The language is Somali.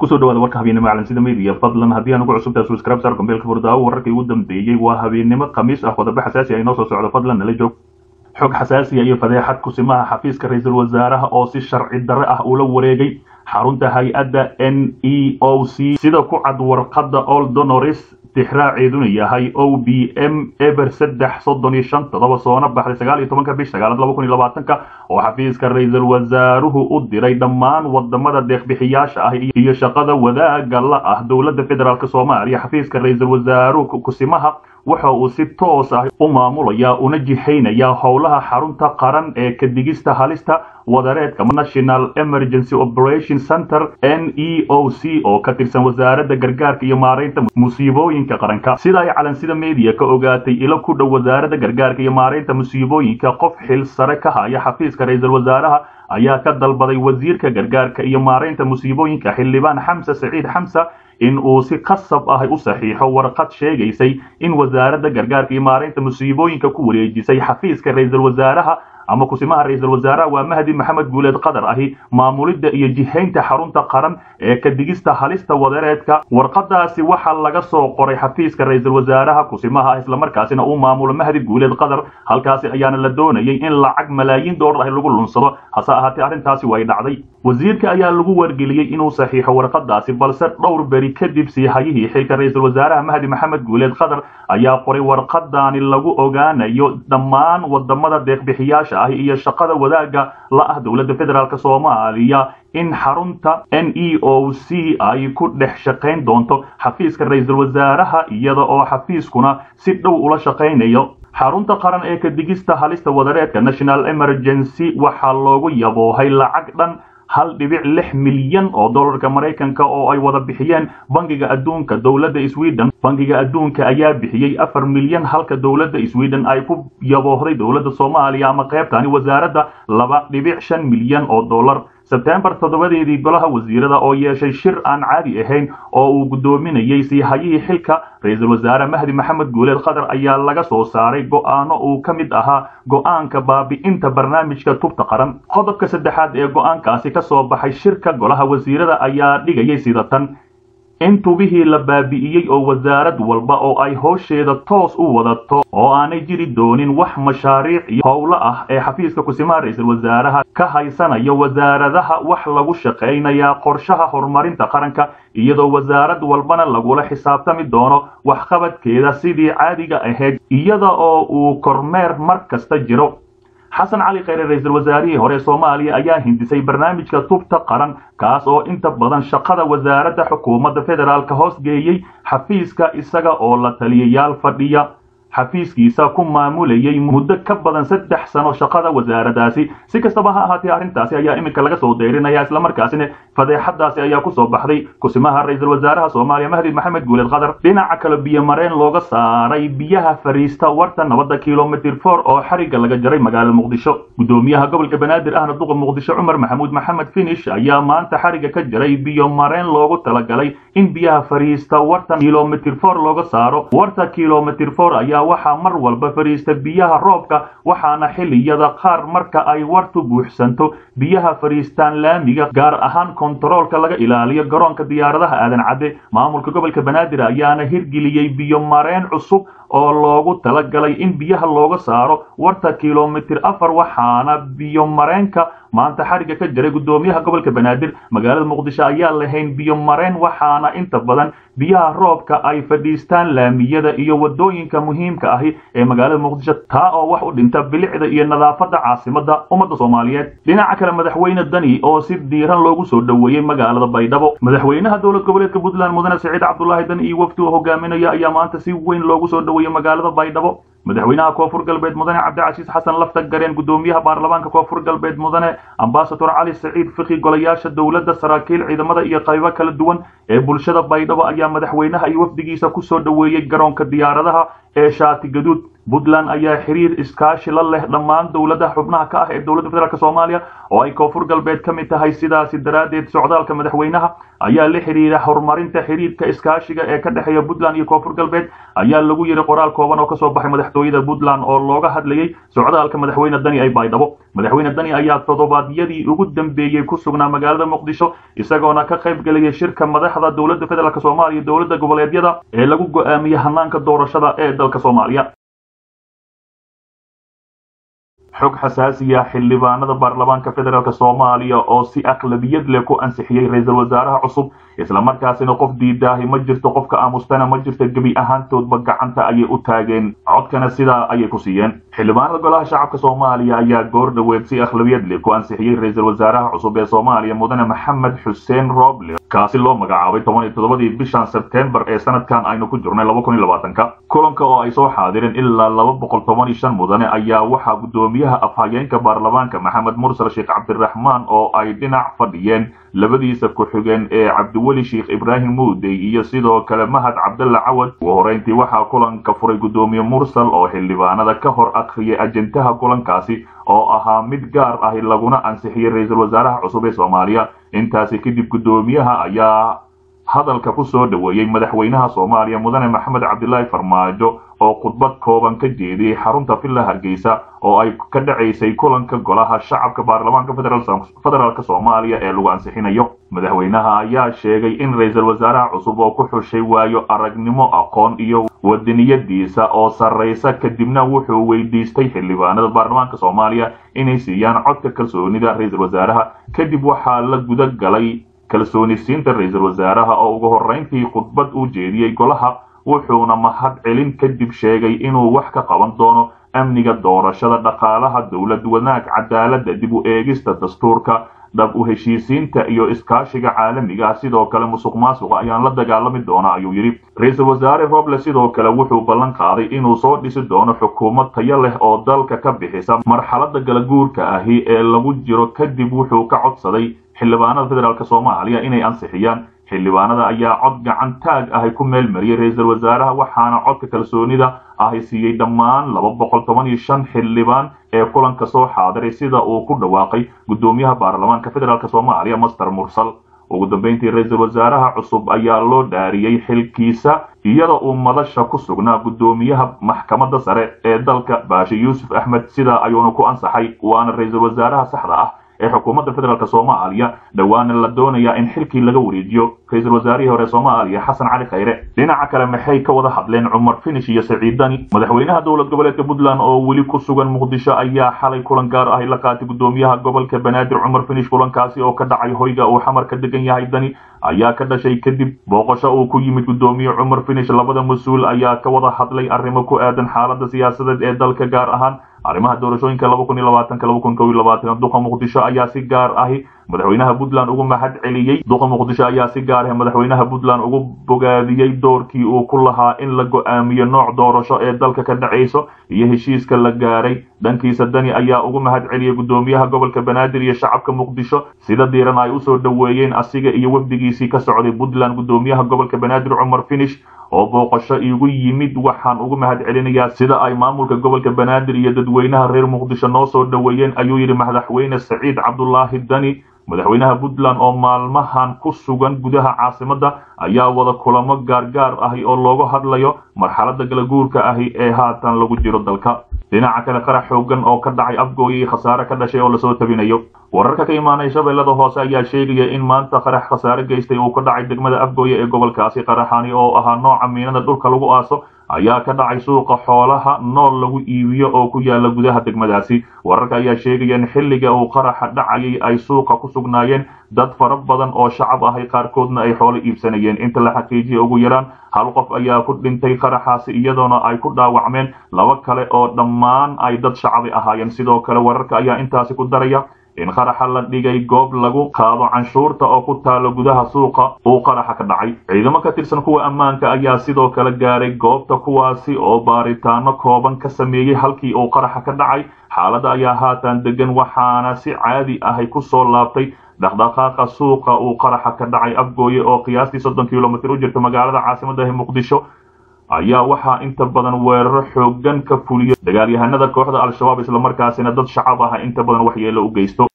kusoo dhawaada warka habeennimo caalamsida media fadlan haddii aan ugu cusubtahay subscribe sar gombeelka furdaawo wararkii ugu dambeeyey waa habeennimo khamiis ah qodobo xasaasi ah inoo soo socdo fadlan nala joog xog xasaasiya iyo fadeexad kusimaha xafiiska ra-iisul wasaaraha oo si sharci darre ah ula wareegay xarunta hay-adda n e o c sida ku cad warqadda old donoris tixraaceeduna yahay o b m eber saddex soddon iyo shan toddoba soona baxday sagaal iyo tobanka bish sagaalaad laba kun iyo labaatanka oo xafiiska ra-iisul wasaaruhu u diray dhammaan wadamada deeqbixiyaasha ah iyo shaqada wadaaga la ah dowladda federaalk soomaaliya xafiiska ra-iisul wasaaruhu kusimaha waxa uu si toos ah u maamulayaa una jihaynayaa howlaha xarunta qaran ee kadigista halista wadareedka national emergency operation center n e o c oo ka tirsan wasaaradda gargaarka iyo maaraynta musiibooyinka qaranka sida ay calansida media ka ogaatay ilo ku dhow wasaaradda gargaarka iyo maaraynta musiibooyinka qof xil sare ka haya xafiiska ra-iisul wasaaraha ayaa ka dalbaday wasiirka gargaarka iyo maaraynta musiibooyinka xildhibaan xamse saciid xamse in uu si khasab ah u saxiixo warqad sheegaysay in wasaaradda gargaarka iyo maaraynta musiibooyinka ku wareejisay xafiiska ra-iisul wasaaraha ama kusimaha ra-iisul wasaaraha waa mahdi maxamed guuleed qadar ahi maamulidda iyo jihaynta xarunta qaran ee kadigista halista wadareedka warqadaasi waxaa laga soo qoray xafiiska ra-iisul wasaaraha kusimaha islamarkaasina uu maamulo mahdi guuleed qadar halkaasi ayaana la doonayay in lacag malaayiin doolar ah lagu lunsado hase ahaatee arrintaasi way dhacday wasiirka ayaa lagu wargeliyey inuu saxiixo warqadaasi balse dhowr beri kadib siihayihii xilka ra-iisul wasaaraha mahdi maxamed guuleed qadar ayaa qoray warqadaani lagu ogaanayo dhammaan wadamada deeqbixiyaasha ah iyo shaqada wadaaga la ah dowladda federaalk soomaaliya in xarunta n e o c ay ku dhex shaqayn doonto xafiiska ra-iisul wasaaraha iyada oo xafiiskuna si dhow ula shaqaynayo xarunta qaran ee kadigista halista wadareedka national emergency waxaa loogu yaboohay lacag dhan hal dhibic lix milyan oo dollarka maraykanka oo ay wada bixiyeen bangiga adduunka dowladda sweden bangiga adduunka ayaa bixiyey afar milyan halka dowladda sweden ay ku yaboohday dowladda soomaaliya ama qaybtani wasaaradda laba dhibic shan milyan oo dollar sebtembar toddobadeedii golaha wasiirada oo yeeshay shir aan caadi ahayn oo uu guddoominayey siihayihii xilka ra-iisul wasaare mahdi maxamed guuleed qadar ayaa laga soo saaray go'aano uu ka mid ahaa go'aanka baabi'inta barnaamijka tubta qaran qodobka saddexaad ee go'aankaasi ka soo baxay shirka golaha wasiirada ayaa dhigayay sida tan in tubihii la baabi'iyey oo wasaarad walba oo ay howsheeda toos u wadato oo aanay jiri doonin wax mashaariic iyo howlo ah ee xafiiska kusimaha ra-iisul wasaaraha ka haysanayo wasaaradaha wax lagu shaqaynayaa qorshaha horumarinta qaranka iyadoo wasaarad walbana lagula xisaabtami doono waxqabadkeeda sidii caadiga ahayd iyada oo uu kormeer mar kasta jiro xasan cali kheyre ra-iisul wasaarihii hore soomaaliya ayaa hindisay barnaamijka tubta qaran kaas oo inta badan shaqada wasaaradda xukuumadda federaalk hoos geeyey xafiiska isaga oo la taliyayaal fadhiya xafiiskiisa ku maamulayay muddo ka badan saddex sano shaqada wasaaradaasi si kastaba ha ahaatee arrintaasi ayaa iminka laga soo deyrinaya islamarkaasina fadeexadaasi ayaa kusoo baxday kusimaha ra-iisul wasaaraha soomaaliya mahdi maxamed guuleed qadar dhinaca kale biyomareen looga saaray biyaha fariista warta nabadda kilomitr for oo xarigga laga jaray magaalada muqdisho guddoomiyaha gobolka banaadir ahna duqa muqdisho cumar maxamuud maxamed finish ayaa maanta xarigga ka jaray biyomareen loogu talagalay in biyaha fariista warta kilomitr for looga saaro warta kilomitr for ayaa waxaa mar walba fadhiista biyaha roobka waxaana xilliyada qaar marka ay wartu buuxsanto biyaha fadhiistaan laamiga gaar ahaan kontaroolka laga ilaaliyo garoonka diyaaradaha aadan cadde maamulka gobolka banaadir ayaana hirgeliyey biyo mareen cusub oo loogu talagalay in biyaha looga saaro warta kilomitr afar waxaana biyo mareenka maanta xarigga ka jiray guddoomiyaha gobolka banaadir magaalada muqdisho ayaa lahayn biyo mareen waxaana inta badan biyaha roobka ay fadhiistaan laamiyada iyo wadooyinka muhiimka ahi ee magaalada muqdisho taa oo wax u dhinta bilicda iyo nadaafadda caasimada ummadda soomaaliyeed dhinaca kale madaxweyne dani oo si diiran loogu soo dhoweeyey magaalada baydhabo madaxweynaha dowlad goboleedka puntland mudane siciid cabdulaahi dani iyo wafdi uu hogaaminayo ayaa maanta si weyn loogu soo dhoweeyey magaalada baydhabo madaxweynaha koonfur galbeed mudane cabdicasiis xasan lafta gareen guddoomiyaha baarlamaanka koonfur galbeed mudane ambasador cali saciid fiki golayaasha dowladda saraakiil ciidamada iyo qaybo kala duwan ee bulshada baydhabo ayaa madaxweynaha iyo wafdigiisa kusoo dhoweeyey garoonka diyaaradaha ee shaati gaduud puntland ayaa xiriir iskaashi la leh dhammaan dowladaha xubnaha ka ah ee dowladda federaalk soomaaliya oo ay koonfur galbeed ka mid tahay sidaasi daraaddeed socdaalka madaxweynaha ayaa la xiriira horumarinta xiriirka iskaashiga ee ka dhexeeya puntland iyo koonfur galbeed ayaa lagu yidhi qoraal kooban oo kasoo baxay madaxtooyada puntland oo looga hadlayey socdaalka madaxweyne dani ay baydhabo madaxweyne dani ayaa toddobaadyadii ugu dambeeyey ku sugnaa magaalada muqdisho isagoona ka qayb gelaya shirka madaxda dowladda federaalk soomaaliya iyo dowladda goboleedyada ee lagu go-aamiyey hanaanka doorashada ee dalka soomaaliya xog xasaasiya xildhibaanada baarlamaanka federaalk soomaaliya oo si aqlabiyad leh ku ansixiyey ra-iisul wasaaraha cusub islamarkaasina qof diidaahi ma jirto qofka aamustana ma jirto gebi ahaantoodba gacanta ayay u taageen codkana sidaa ayay ku siiyeen xildhibaanada golaha shacabka soomaaliya ayaa goor dhoweed si akhlabiyad leh ku ansixiyey ra-iisul wasaaraha cusub ee soomaaliya mudane maxamed xuseen roble kaasi loo magacaabay toban iyo toddobadii bishan sebtembar ee sanadkan aynu ku jirnay laba kun iyo labaatanka kulanka oo ay soo xaadireen ilaa laba boqol toban iyo shan mudane ayaa waxaa guddoomiyaha afhayeenka baarlamaanka maxamed mursal sheekh cabdiraxmaan oo ay dhinac fadhiyeen labadiisa ku-xigeen ee cabdiweli sheekh ibraahim muudey iyo sidoo kale mahad cabdalla cawad ugu horeyntii waxaa kulanka furay guddoomiye mursal oo xildhibaanada ka hor akhriyay ajendaha kulankaasi oo ahaa mid gaar ahi laguna ansixiyey ra-iisul wasaaraha cusub ee soomaaliya intaasi kadib guddoomiyaha ayaa hadalka ku soo dhoweeyey madaxweynaha soomaaliya mudane maxamed cabdilaahi farmaajo oo khudbad kooban ka jeediyey xarunta villa hargeysa oo ay ka dhacaysay kulanka golaha shacabka baarlamaanka federaalk soomaaliya ee lagu ansixinayo madaxweynaha ayaa sheegay in ra-iisul wasaaraha cusub oo ku xushay waayo aragnimo aqoon iyo wadaniyadiisa oo sarraysa kadibna wuxuu weydiistay xildhibaanada baarlamaanka soomaaliya inay siiyaan codka kalsoonida ra-iisul wasaaraha kadib waxaa la guda galay kalsoonisiinta ra-iisul wasaaraha oo ugu horreyntii khudbad u jeediyey golaha wuxuuna mahad celin kadib sheegay inuu wax ka qaban doono amniga doorashada dhaqaalaha dowlad wanaag cadaaladda dib u eegista dastuurka dhab u heshiisiinta iyo iskaashiga caalamiga ah sidoo kale musuq maasuqa ayaan la dagaalami doona ayuu yidhi ra-iisul wasaare roble sidoo kale wuxuu ballan qaaday inuu soo dhisi doono xukuumad tayo leh oo dalka ka bixisa marxaladda galaguurka ahi ee lagu jiro kadib wuxuu ka codsaday xildhibaanada federaalk soomaaliya inay ansixiyaan xildhibaanada ayaa cod gacan taag ahi ku meel mariyey ra-iisul wasaaraha waxaana codka kalsoonida ahi siiyey dhammaan laba boqol toban iyo shan xildhibaan ee kulanka soo xaadiray sida uu ku dhawaaqay guddoomiyaha baarlamaanka federaalk soomaaliya master mursal ugu dambeyntii ra-iisul wasaaraha cusub ayaa loo dhaariyey xilkiisa iyada uu madasha ku sugnaa guddoomiyaha maxkamadda sare ee dalka baashi yuusuf axmed sidaa ayuuna ku ansaxay waana ra-iisul wasaaraha saxda ah ee xukuumadda federaalk soomaaliya dhowaana la doonayaa in xilkii laga wareejiyo ra-iisul wasaarihii hore soomaaliya xasan cali khayre dhinaca kale maxay ka wada hadleen cumar finish iyo saciid dani madaxweynaha dowlad goboleedka puntland oo weli ku sugan muqdisho ayaa xalay kulan gaar ahi la qaatay guddoomiyaha gobolka banaadir cumar finish kulankaasi oo ka dhacay hoyga uu xamar ka degan yahay dani ayaa ka dhashay kadib booqasho uu ku yimid guddoomiye cumar finish labada mas-uul ayaa ka wada hadlay arrimo ku aadan xaaladda siyaasadeed ee dalka gaar ahaan arrimaha doorashooyinka laba kun iyo labaatanka laba kun kow iyo labaatan duqa muqdisho ayaa si gaar ahi madaxweynaha puntland ugu mahad celiyey duqa muqdisho ayaa si gaar ah madaxweynaha puntland ugu bogaadiyey doorkii uu ku lahaa in la go-aamiyo nooc doorasho ee dalka ka dhacayso iyo heshiiska la gaaray dhankiisa dani ayaa ugu mahad celiyey guddoomiyaha gobolka banaadir iyo shacabka muqdisho sida diiran ay usoo dhoweeyeen asiga iyo wafdigiisii ka socday puntland guddoomiyaha gobolka banaadir cumar finish oo booqasho igu yimid waxaan ugu mahad celinayaa sida ay maamulka gobolka banaadir iyo dadweynaha reer muqdisho noo soo dhoweeyeen ayuu yidhi madaxweyne saciid cabdulaahi dani madaxweynaha puntland oo maalmahan ku sugan gudaha caasimadda ayaa wada kulamo gaargaar ahi oo looga hadlayo marxaladda galaguurka ahi ee haatan lagu jiro dalka dhinaca kale qarax xoogan oo ka dhacay afgooya iyo khasaare ka dhashay oo lasoo tabinayo wararka ka imaanay shabeellada hoose ayaa sheegaya in maanta qarax khasaare geystay uu ka dhacay degmada afgooya ee gobolkaasi qaraxani oo ahaa nooca miinada dhulka lagu aaso ayaa ka dhacay suuqa xoolaha nool lagu iibiyo oo ku yaala gudaha degmadaasi wararka ayaa sheegaya in xilliga uu qaraxa dhacayay ay suuqa ku sugnaayeen dad fara badan oo shacab ahay qaarkoodna ay xoolo iibsanayeen inta la xaqiijiya ugu yaraan hal qof ayaa ku dhintay qaraxaasi iyadoona ay ku dhaawacmeen laba kale oo dhammaan ay dad shacabi ahaayeen sidoo kale wararka ayaa intaasi ku daraya in qaraxa la dhigay goob lagu qaado canshuurta oo ku taalo gudaha suuqa uu qaraxa ka dhacay ciidamo ka tirsan kuwa ammaanka ayaa sidoo kale gaaray goobta kuwaasi oo baaritaano kooban ka sameeyey halkii uu qaraxa ka dhacay xaaladda ayaa haatan degan waxaana si caadi ahay ku soo laabtay dhaqdhaqaaqa suuqa uu qaraxa ka dhacay afgooye oo qiyaastii soddon kilomitr u jirta magaalada caasimaddahi muqdisho ayaa waxaa inta badan weeraro xoogan ka fuliyo dagaalyahanada kooxda al-shabaab islamarkaasina dad shacab ah inta badan waxyeelo u geysto